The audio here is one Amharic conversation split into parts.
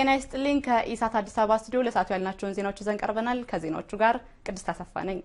ጤና ይስጥልኝ። ከኢሳት አዲስ አበባ ስቱዲዮ ለሰዓቱ ያልናቸውን ዜናዎች ይዘን ቀርበናል። ከዜናዎቹ ጋር ቅድስት አሰፋ ነኝ።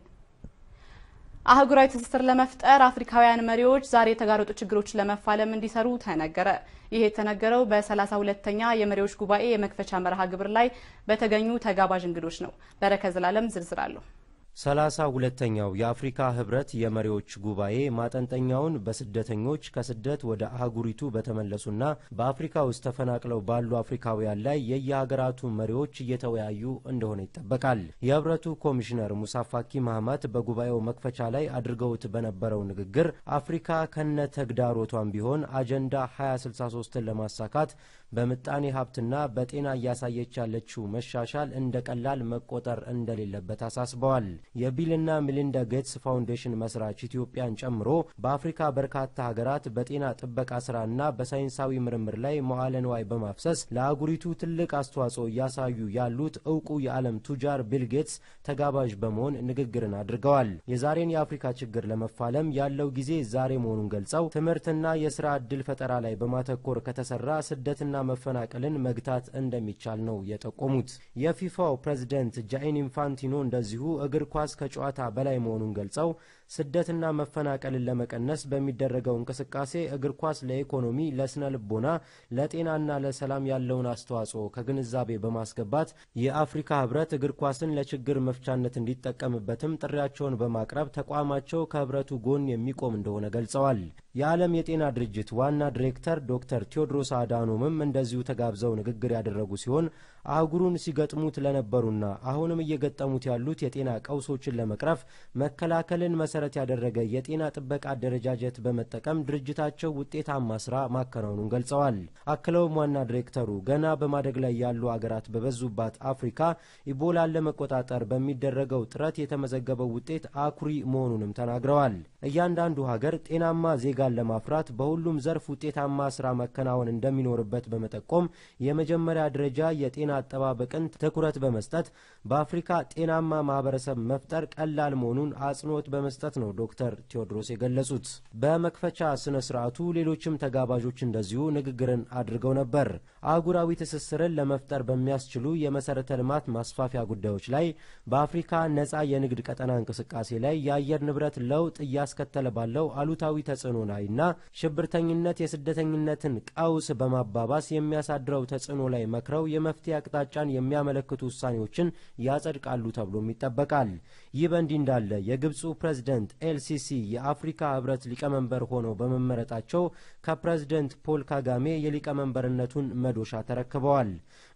አህጉራዊ ትስስር ለመፍጠር አፍሪካውያን መሪዎች ዛሬ የተጋረጡ ችግሮችን ለመፋለም እንዲሰሩ ተነገረ። ይህ የተነገረው በሰላሳ ሁለተኛ የመሪዎች ጉባኤ የመክፈቻ መርሃ ግብር ላይ በተገኙ ተጋባዥ እንግዶች ነው። በረከት ዘላለም ዝርዝር አለሁ። ሰላሳ ሁለተኛው የአፍሪካ ህብረት የመሪዎች ጉባኤ ማጠንጠኛውን በስደተኞች ከስደት ወደ አህጉሪቱ በተመለሱና በአፍሪካ ውስጥ ተፈናቅለው ባሉ አፍሪካውያን ላይ የየሀገራቱ መሪዎች እየተወያዩ እንደሆነ ይጠበቃል። የህብረቱ ኮሚሽነር ሙሳ ፋኪ ማህማት በጉባኤው መክፈቻ ላይ አድርገውት በነበረው ንግግር አፍሪካ ከነ ተግዳሮቷን ቢሆን አጀንዳ 2063ን ለማሳካት በምጣኔ ሀብትና በጤና እያሳየች ያለችው መሻሻል እንደ ቀላል መቆጠር እንደሌለበት አሳስበዋል። የቢልና ሚሊንዳ ጌትስ ፋውንዴሽን መስራች ኢትዮጵያን ጨምሮ በአፍሪካ በርካታ ሀገራት በጤና ጥበቃ ስራና በሳይንሳዊ ምርምር ላይ መዋለ ንዋይ በማፍሰስ ለአህጉሪቱ ትልቅ አስተዋጽኦ እያሳዩ ያሉት እውቁ የዓለም ቱጃር ቢል ጌትስ ተጋባዥ በመሆን ንግግርን አድርገዋል። የዛሬን የአፍሪካ ችግር ለመፋለም ያለው ጊዜ ዛሬ መሆኑን ገልጸው ትምህርትና የስራ ዕድል ፈጠራ ላይ በማተኮር ከተሰራ ስደትና መፈናቀልን መግታት እንደሚቻል ነው የጠቆሙት። የፊፋው ፕሬዝደንት ጃኢን ኢንፋንቲኖ እንደዚሁ እግር ኳስ ከጨዋታ በላይ መሆኑን ገልጸው ስደትና መፈናቀልን ለመቀነስ በሚደረገው እንቅስቃሴ እግር ኳስ ለኢኮኖሚ፣ ለስነ ልቦና፣ ለጤናና ለሰላም ያለውን አስተዋጽኦ ከግንዛቤ በማስገባት የአፍሪካ ህብረት እግር ኳስን ለችግር መፍቻነት እንዲጠቀምበትም ጥሪያቸውን በማቅረብ ተቋማቸው ከህብረቱ ጎን የሚቆም እንደሆነ ገልጸዋል። የዓለም የጤና ድርጅት ዋና ዲሬክተር ዶክተር ቴዎድሮስ አዳኖምም እንደዚሁ ተጋብዘው ንግግር ያደረጉ ሲሆን አህጉሩን ሲገጥሙት ለነበሩና አሁንም እየገጠሙት ያሉት የጤና ቀውሶችን ለመቅረፍ መከላከልን መሰረት ያደረገ የጤና ጥበቃ አደረጃጀት በመጠቀም ድርጅታቸው ውጤታማ ስራ ማከናወኑን ገልጸዋል። አክለውም ዋና ዲሬክተሩ ገና በማደግ ላይ ያሉ አገራት በበዙባት አፍሪካ ኢቦላን ለመቆጣጠር በሚደረገው ጥረት የተመዘገበው ውጤት አኩሪ መሆኑንም ተናግረዋል። እያንዳንዱ ሀገር ጤናማ ዜጋን ለማፍራት በሁሉም ዘርፍ ውጤታማ ስራ መከናወን እንደሚኖርበት በመጠቆም የመጀመሪያ ደረጃ የጤና አጠባበቅን ትኩረት በመስጠት በአፍሪካ ጤናማ ማህበረሰብ መፍጠር ቀላል መሆኑን አጽንኦት በመስጠት ነው ዶክተር ቴዎድሮስ የገለጹት። በመክፈቻ ስነ ስርዓቱ ሌሎችም ተጋባዦች እንደዚሁ ንግግርን አድርገው ነበር። አህጉራዊ ትስስርን ለመፍጠር በሚያስችሉ የመሰረተ ልማት ማስፋፊያ ጉዳዮች ላይ በአፍሪካ ነጻ የንግድ ቀጠና እንቅስቃሴ ላይ የአየር ንብረት ለውጥ እያስከተለ ባለው አሉታዊ ተጽዕኖ ላይና ሽብርተኝነት የስደተኝነትን ቀውስ በማባባስ የሚያሳድረው ተጽዕኖ ላይ መክረው የመፍትሄ አቅጣጫን የሚያመለክቱ ውሳኔዎችን ያጸድቃሉ ተብሎም ይጠበቃል። ይህ በእንዲህ እንዳለ የግብፁ ፕሬዝደንት ኤልሲሲ የአፍሪካ ህብረት ሊቀመንበር ሆነው በመመረጣቸው ከፕሬዝደንት ፖል ካጋሜ የሊቀመንበርነቱን መዶሻ ተረክበዋል።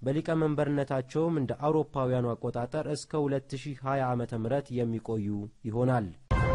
በሊቀመንበርነታቸውም እንደ አውሮፓውያኑ አቆጣጠር እስከ 2020 ዓ ም የሚቆዩ ይሆናል።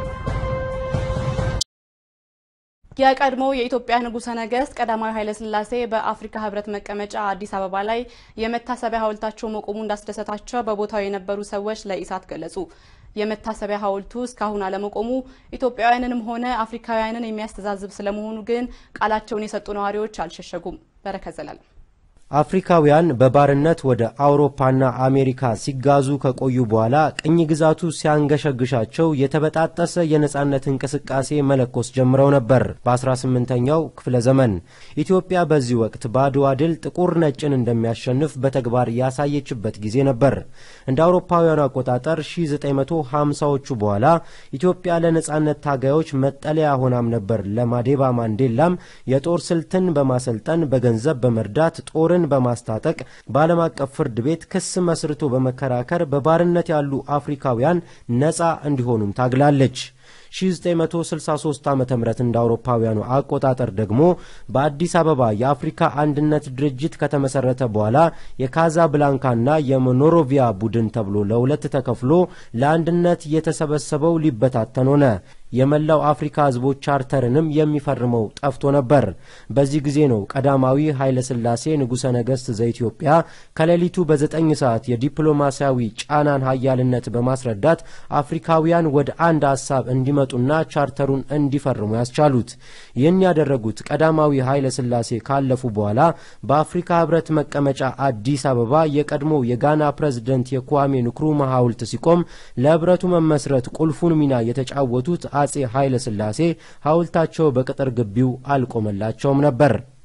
የቀድሞው የኢትዮጵያ ንጉሠ ነገሥት ቀዳማዊ ኃይለ ሥላሴ በአፍሪካ ህብረት መቀመጫ አዲስ አበባ ላይ የመታሰቢያ ሐውልታቸው መቆሙ እንዳስደሰታቸው በቦታው የነበሩ ሰዎች ለኢሳት ገለጹ። የመታሰቢያ ሐውልቱ እስካሁን አለመቆሙ ኢትዮጵያውያንንም ሆነ አፍሪካውያንን የሚያስተዛዝብ ስለመሆኑ ግን ቃላቸውን የሰጡ ነዋሪዎች አልሸሸጉም። በረከት ዘላለም አፍሪካውያን በባርነት ወደ አውሮፓና አሜሪካ ሲጋዙ ከቆዩ በኋላ ቅኝ ግዛቱ ሲያንገሸግሻቸው የተበጣጠሰ የነጻነት እንቅስቃሴ መለኮስ ጀምረው ነበር። በ18ኛው ክፍለ ዘመን ኢትዮጵያ በዚህ ወቅት በአድዋ ድል ጥቁር ነጭን እንደሚያሸንፍ በተግባር ያሳየችበት ጊዜ ነበር። እንደ አውሮፓውያኑ አቆጣጠር 1950ዎቹ በኋላ ኢትዮጵያ ለነጻነት ታጋዮች መጠለያ ሆናም ነበር። ለማዴባ ማንዴላም የጦር ስልትን በማሰልጠን በገንዘብ በመርዳት ጦር በማስታጠቅ በዓለም አቀፍ ፍርድ ቤት ክስ መስርቶ በመከራከር በባርነት ያሉ አፍሪካውያን ነጻ እንዲሆኑም ታግላለች። 1963 ዓ ም እንደ አውሮፓውያኑ አቆጣጠር ደግሞ በአዲስ አበባ የአፍሪካ አንድነት ድርጅት ከተመሰረተ በኋላ የካዛብላንካና የሞኖሮቪያ ቡድን ተብሎ ለሁለት ተከፍሎ ለአንድነት የተሰበሰበው ሊበታተን ሆነ። የመላው አፍሪካ ሕዝቦች ቻርተርንም የሚፈርመው ጠፍቶ ነበር። በዚህ ጊዜ ነው ቀዳማዊ ኃይለ ሥላሴ ንጉሠ ነገሥት ዘኢትዮጵያ ከሌሊቱ በዘጠኝ ሰዓት የዲፕሎማሲያዊ ጫናን ሀያልነት በማስረዳት አፍሪካውያን ወደ አንድ ሀሳብ እንዲመጡና ቻርተሩን እንዲፈርሙ ያስቻሉት። ይህን ያደረጉት ቀዳማዊ ኃይለ ሥላሴ ካለፉ በኋላ በአፍሪካ ሕብረት መቀመጫ አዲስ አበባ የቀድሞው የጋና ፕሬዝደንት የኳሜ ንክሩማ ሐውልት ሲቆም ለሕብረቱ መመስረት ቁልፉን ሚና የተጫወቱት አጼ ኃይለ ሥላሴ ሐውልታቸው በቅጥር ግቢው አልቆመላቸውም ነበር።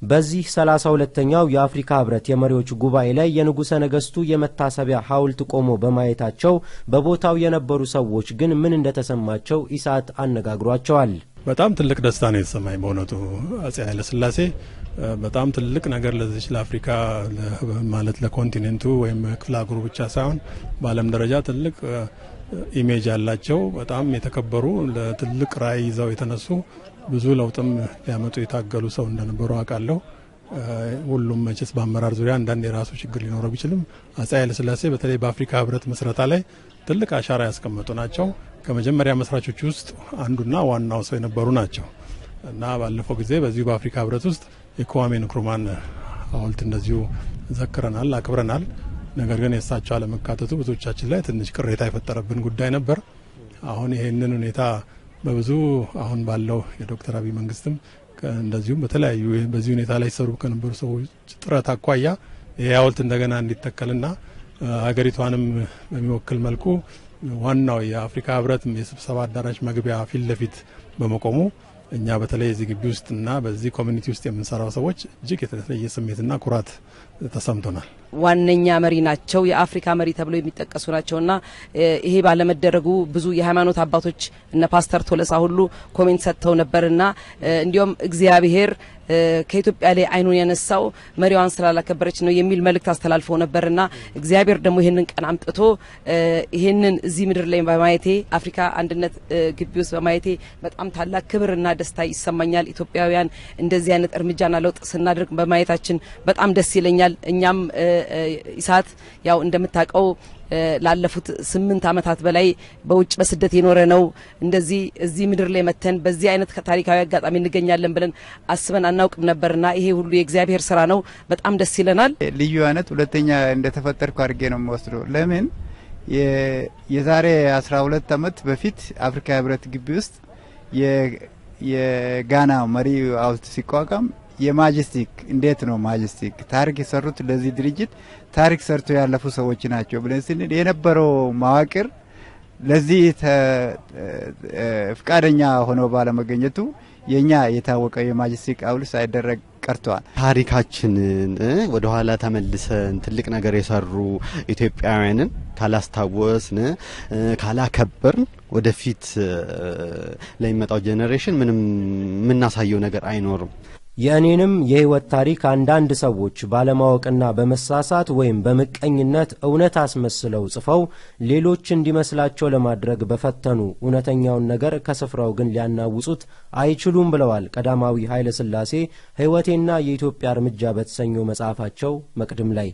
በዚህ ሰላሳ ሁለተኛው የአፍሪካ ህብረት የመሪዎች ጉባኤ ላይ የንጉሠ ነገሥቱ የመታሰቢያ ሐውልት ቆሞ በማየታቸው በቦታው የነበሩ ሰዎች ግን ምን እንደተሰማቸው ኢሳት አነጋግሯቸዋል። በጣም ትልቅ ደስታ ነው የተሰማኝ። በእውነቱ አጼ ኃይለሥላሴ በጣም ትልቅ ነገር ለዚች ለአፍሪካ ማለት ለኮንቲኔንቱ ወይም ክፍለ አህጉሩ ብቻ ሳይሆን በዓለም ደረጃ ትልቅ ኢሜጅ ያላቸው በጣም የተከበሩ ለትልቅ ራዕይ ይዘው የተነሱ ብዙ ለውጥም ሊያመጡ የታገሉ ሰው እንደነበሩ አውቃለሁ። ሁሉም መቼስ በአመራር ዙሪያ አንዳንድ የራሱ ችግር ሊኖረው ቢችልም አጼ ኃይለሥላሴ በተለይ በአፍሪካ ህብረት ምስረታ ላይ ትልቅ አሻራ ያስቀመጡ ናቸው። ከመጀመሪያ መስራቾች ውስጥ አንዱና ዋናው ሰው የነበሩ ናቸው እና ባለፈው ጊዜ በዚሁ በአፍሪካ ህብረት ውስጥ የክዋሜ ንክሩማን ሐውልት እንደዚሁ ዘክረናል፣ አክብረናል። ነገር ግን የእሳቸው አለመካተቱ ብዙዎቻችን ላይ ትንሽ ቅሬታ የፈጠረብን ጉዳይ ነበር። አሁን ይሄንን ሁኔታ በብዙ አሁን ባለው የዶክተር አብይ መንግስትም እንደዚሁም በተለያዩ በዚህ ሁኔታ ላይ ሲሰሩ ከነበሩ ሰዎች ጥረት አኳያ ይህ ሐውልት እንደገና እንዲተከልና ሀገሪቷንም በሚወክል መልኩ ዋናው የአፍሪካ ህብረት የስብሰባ አዳራሽ መግቢያ ፊት ለፊት በመቆሙ እኛ በተለይ እዚህ ግቢ ውስጥና በዚህ ኮሚኒቲ ውስጥ የምንሰራው ሰዎች እጅግ የተለየ ስሜትና ኩራት ተሰምቶናል። ዋነኛ መሪ ናቸው። የአፍሪካ መሪ ተብለው የሚጠቀሱ ናቸውና ይሄ ባለመደረጉ ብዙ የሃይማኖት አባቶች እነ ፓስተር ቶለሳ ሁሉ ኮሜንት ሰጥተው ነበርና እንዲሁም እግዚአብሔር ከኢትዮጵያ ላይ አይኑን ያነሳው መሪዋን ስላላከበረች ነው የሚል መልእክት አስተላልፈው ነበርና እግዚአብሔር ደግሞ ይህንን ቀን አምጥቶ ይህንን እዚህ ምድር ላይ በማየቴ አፍሪካ አንድነት ግቢ ውስጥ በማየቴ በጣም ታላቅ ክብርና ደስታ ይሰማኛል። ኢትዮጵያውያን እንደዚህ አይነት እርምጃና ለውጥ ስናደርግ በማየታችን በጣም ደስ ይለኛል። እኛም ኢሳት ያው እንደምታውቀው ላለፉት ስምንት ዓመታት በላይ በውጭ በስደት የኖረ ነው። እንደዚህ እዚህ ምድር ላይ መተን በዚህ አይነት ታሪካዊ አጋጣሚ እንገኛለን ብለን አስበን አናውቅም ነበርና ይሄ ሁሉ የእግዚአብሔር ስራ ነው። በጣም ደስ ይለናል። ልዩ አይነት ሁለተኛ እንደተፈጠርኩ አድርጌ ነው የምወስደው። ለምን የዛሬ አስራ ሁለት ዓመት በፊት አፍሪካ ህብረት ግቢ ውስጥ የጋና መሪ ሐውልት ሲቋቋም የማጀስቲክ እንዴት ነው ማጀስቲክ ታሪክ የሰሩት ለዚህ ድርጅት ታሪክ ሰርቶ ያለፉ ሰዎች ናቸው ብለን ስንል የነበረው መዋቅር ለዚህ ፍቃደኛ ሆነው ባለመገኘቱ የኛ የታወቀ የማጀስቲክ ሐውልት ሳይደረግ ቀርተዋል። ታሪካችንን ወደ ኋላ ተመልሰን ትልቅ ነገር የሰሩ ኢትዮጵያውያንን ካላስታወስን ካላከበርን ወደፊት ለሚመጣው ጄኔሬሽን ምንም የምናሳየው ነገር አይኖርም። የእኔንም የሕይወት ታሪክ አንዳንድ ሰዎች ባለማወቅና በመሳሳት ወይም በምቀኝነት እውነት አስመስለው ጽፈው ሌሎች እንዲመስላቸው ለማድረግ በፈተኑ እውነተኛውን ነገር ከስፍራው ግን ሊያናውጹት አይችሉም ብለዋል ቀዳማዊ ኃይለ ሥላሴ ሕይወቴና የኢትዮጵያ እርምጃ በተሰኘው መጽሐፋቸው መቅድም ላይ።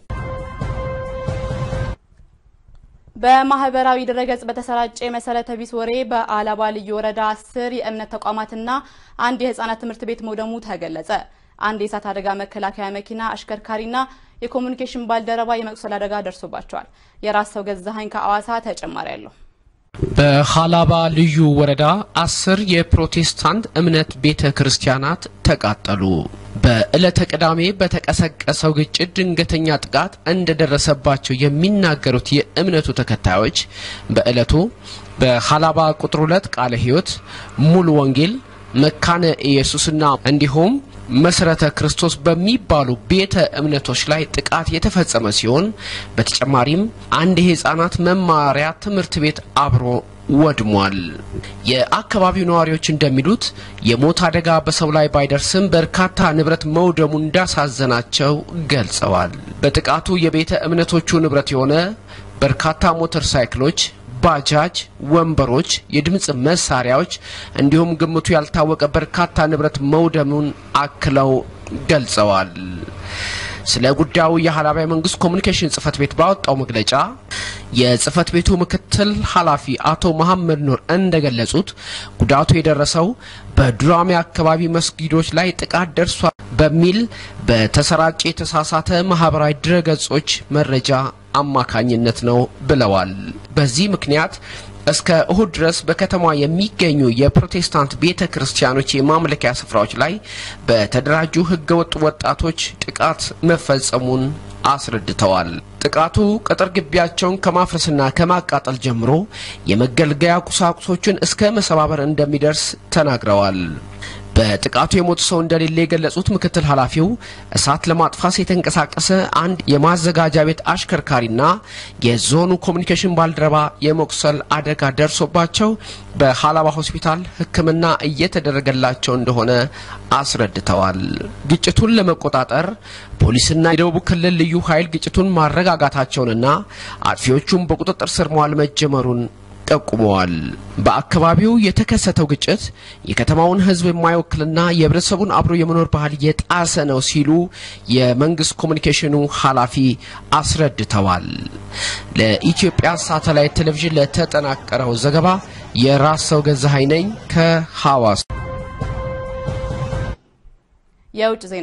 በማህበራዊ ድረገጽ በተሰራጨ የመሰረተ ቢስ ወሬ በአላባ ልዩ ወረዳ አስር የእምነት ተቋማትና አንድ የህፃናት ትምህርት ቤት መውደሙ ተገለጸ። አንድ የእሳት አደጋ መከላከያ መኪና አሽከርካሪና የኮሚኒኬሽን ባልደረባ የመቁሰል አደጋ ደርሶባቸዋል። የራስ ሰው ገዛሀኝ ከአዋሳ ተጨማሪ አለው። በሀላባ ልዩ ወረዳ አስር የፕሮቴስታንት እምነት ቤተ ክርስቲያናት ተቃጠሉ። በዕለተ ቅዳሜ በተቀሰቀሰው ግጭት ድንገተኛ ጥቃት እንደደረሰባቸው የሚናገሩት የእምነቱ ተከታዮች በዕለቱ በሀላባ ቁጥር ሁለት ቃለ ሕይወት ሙሉ ወንጌል መካነ ኢየሱስና እንዲሁም መሰረተ ክርስቶስ በሚባሉ ቤተ እምነቶች ላይ ጥቃት የተፈጸመ ሲሆን በተጨማሪም አንድ የህፃናት መማሪያ ትምህርት ቤት አብሮ ወድሟል። የአካባቢው ነዋሪዎች እንደሚሉት የሞት አደጋ በሰው ላይ ባይደርስም በርካታ ንብረት መውደሙ እንዳሳዘናቸው ገልጸዋል። በጥቃቱ የቤተ እምነቶቹ ንብረት የሆነ በርካታ ሞተር ሳይክሎች ባጃጅ፣ ወንበሮች፣ የድምፅ መሳሪያዎች እንዲሁም ግምቱ ያልታወቀ በርካታ ንብረት መውደሙን አክለው ገልጸዋል። ስለ ጉዳዩ የሀላባ መንግስት ኮሚኒኬሽን ጽህፈት ቤት ባወጣው መግለጫ የጽህፈት ቤቱ ምክትል ኃላፊ አቶ መሐመድ ኑር እንደገለጹት ጉዳቱ የደረሰው በዱራሜ አካባቢ መስጊዶች ላይ ጥቃት ደርሷል በሚል በተሰራጨ የተሳሳተ ማህበራዊ ድረገጾች መረጃ አማካኝነት ነው ብለዋል። በዚህ ምክንያት እስከ እሁድ ድረስ በከተማ የሚገኙ የፕሮቴስታንት ቤተ ክርስቲያኖች የማምለኪያ ስፍራዎች ላይ በተደራጁ ህገወጥ ወጣቶች ጥቃት መፈጸሙን አስረድተዋል። ጥቃቱ ቅጥር ግቢያቸውን ከማፍረስና ከማቃጠል ጀምሮ የመገልገያ ቁሳቁሶችን እስከ መሰባበር እንደሚደርስ ተናግረዋል። በጥቃቱ የሞቱ ሰው እንደሌለ የገለጹት ምክትል ኃላፊው እሳት ለማጥፋት የተንቀሳቀሰ አንድ የማዘጋጃ ቤት አሽከርካሪና የዞኑ ኮሚኒኬሽን ባልደረባ የመቁሰል አደጋ ደርሶባቸው በሀላባ ሆስፒታል ሕክምና እየተደረገላቸው እንደሆነ አስረድተዋል። ግጭቱን ለመቆጣጠር ፖሊስና የደቡብ ክልል ልዩ ኃይል ግጭቱን ማረጋጋታቸውንና አጥፊዎቹም በቁጥጥር ስር መዋል መጀመሩን ጠቁመዋል። በአካባቢው የተከሰተው ግጭት የከተማውን ሕዝብ የማይወክልና የህብረተሰቡን አብሮ የመኖር ባህል የጣሰ ነው ሲሉ የመንግስት ኮሚኒኬሽኑ ኃላፊ አስረድተዋል። ለኢትዮጵያ ሳተላይት ቴሌቪዥን ለተጠናቀረው ዘገባ የራስ ሰው ገዛሀኝ ነኝ ከሐዋሳ። የውጭ ዜና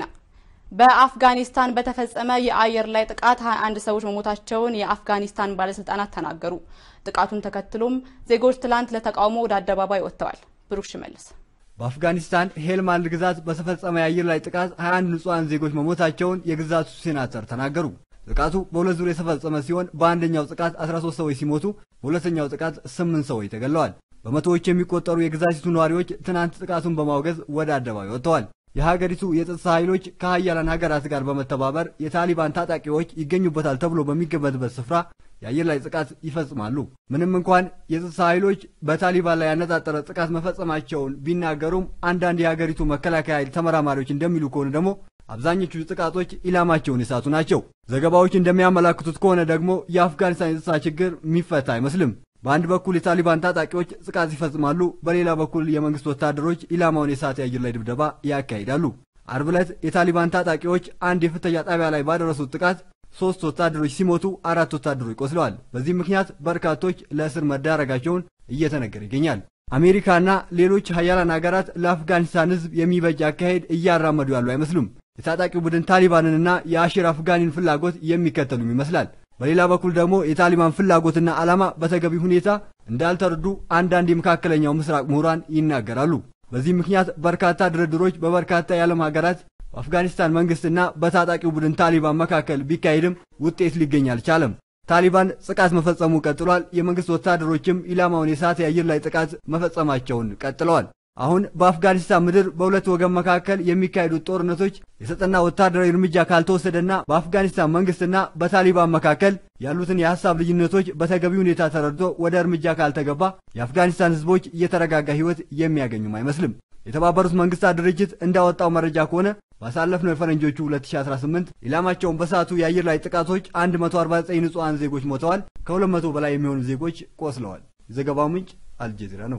በአፍጋኒስታን በተፈጸመ የአየር ላይ ጥቃት 21 ሰዎች መሞታቸውን የአፍጋኒስታን ባለስልጣናት ተናገሩ። ጥቃቱን ተከትሎም ዜጎች ትላንት ለተቃውሞ ወደ አደባባይ ወጥተዋል። ብሩክ ሽመልስ በአፍጋኒስታን ሄልማንድ ግዛት በተፈጸመ የአየር ላይ ጥቃት 21 ንጹሐን ዜጎች መሞታቸውን የግዛቱ ሴናተር ተናገሩ። ጥቃቱ በሁለት ዙር የተፈጸመ ሲሆን በአንደኛው ጥቃት 13 ሰዎች ሲሞቱ በሁለተኛው ጥቃት 8 ሰዎች ተገለዋል። በመቶዎች የሚቆጠሩ የግዛቲቱ ነዋሪዎች ትናንት ጥቃቱን በማውገዝ ወደ አደባባይ ወጥተዋል። የሀገሪቱ የጸጥታ ኃይሎች ከሀያላን ሀገራት ጋር በመተባበር የታሊባን ታጣቂዎች ይገኙበታል ተብሎ በሚገመትበት ስፍራ የአየር ላይ ጥቃት ይፈጽማሉ። ምንም እንኳን የጸጥታ ኃይሎች በታሊባን ላይ ያነጣጠረ ጥቃት መፈጸማቸውን ቢናገሩም አንዳንድ የሀገሪቱ መከላከያ ኃይል ተመራማሪዎች እንደሚሉ ከሆነ ደግሞ አብዛኞቹ ጥቃቶች ኢላማቸውን የሳቱ ናቸው። ዘገባዎች እንደሚያመላክቱት ከሆነ ደግሞ የአፍጋኒስታን የጸጥታ ችግር የሚፈታ አይመስልም። በአንድ በኩል የታሊባን ታጣቂዎች ጥቃት ይፈጽማሉ፣ በሌላ በኩል የመንግስት ወታደሮች ኢላማውን የሳተ የአየር ላይ ድብደባ ያካሂዳሉ። አርብ ዕለት የታሊባን ታጣቂዎች አንድ የፍተሻ ጣቢያ ላይ ባደረሱት ጥቃት ሶስት ወታደሮች ሲሞቱ አራት ወታደሮች ቆስለዋል። በዚህ ምክንያት በርካቶች ለእስር መዳረጋቸውን እየተነገረ ይገኛል። አሜሪካና ሌሎች ሀያላን ሀገራት ለአፍጋኒስታን ሕዝብ የሚበጅ አካሄድ እያራመዱ ያሉ አይመስሉም። የታጣቂው ቡድን ታሊባንንና የአሽር አፍጋኒን ፍላጎት የሚከተሉም ይመስላል። በሌላ በኩል ደግሞ የታሊባን ፍላጎትና ዓላማ በተገቢ ሁኔታ እንዳልተረዱ አንዳንድ የመካከለኛው ምስራቅ ምሁራን ይናገራሉ። በዚህ ምክንያት በርካታ ድርድሮች በበርካታ የዓለም ሀገራት በአፍጋኒስታን መንግስትና በታጣቂው ቡድን ታሊባን መካከል ቢካሄድም ውጤት ሊገኝ አልቻለም። ታሊባን ጥቃት መፈጸሙ ቀጥሏል። የመንግስት ወታደሮችም ኢላማውን የሳተ የአየር ላይ ጥቃት መፈጸማቸውን ቀጥለዋል። አሁን በአፍጋኒስታን ምድር በሁለት ወገን መካከል የሚካሄዱት ጦርነቶች የተጠና ወታደራዊ እርምጃ ካልተወሰደና በአፍጋኒስታን መንግስትና በታሊባን መካከል ያሉትን የሀሳብ ልዩነቶች በተገቢ ሁኔታ ተረድቶ ወደ እርምጃ ካልተገባ የአፍጋኒስታን ህዝቦች እየተረጋጋ ህይወት የሚያገኙም አይመስልም። የተባበሩት መንግስታት ድርጅት እንዳወጣው መረጃ ከሆነ ባሳለፍነው የፈረንጆቹ 2018 ኢላማቸውን በሳቱ የአየር ላይ ጥቃቶች 149 ንጹሐን ዜጎች ሞተዋል። ከ200 በላይ የሚሆኑ ዜጎች ቆስለዋል። የዘገባው ምንጭ አልጀዚራ ነው።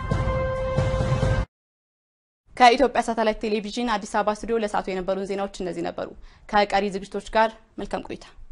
ከኢትዮጵያ ሳተላይት ቴሌቪዥን አዲስ አበባ ስቱዲዮ ለሰዓቱ የነበሩን ዜናዎች እነዚህ ነበሩ። ከቀሪ ዝግጅቶች ጋር መልካም ቆይታ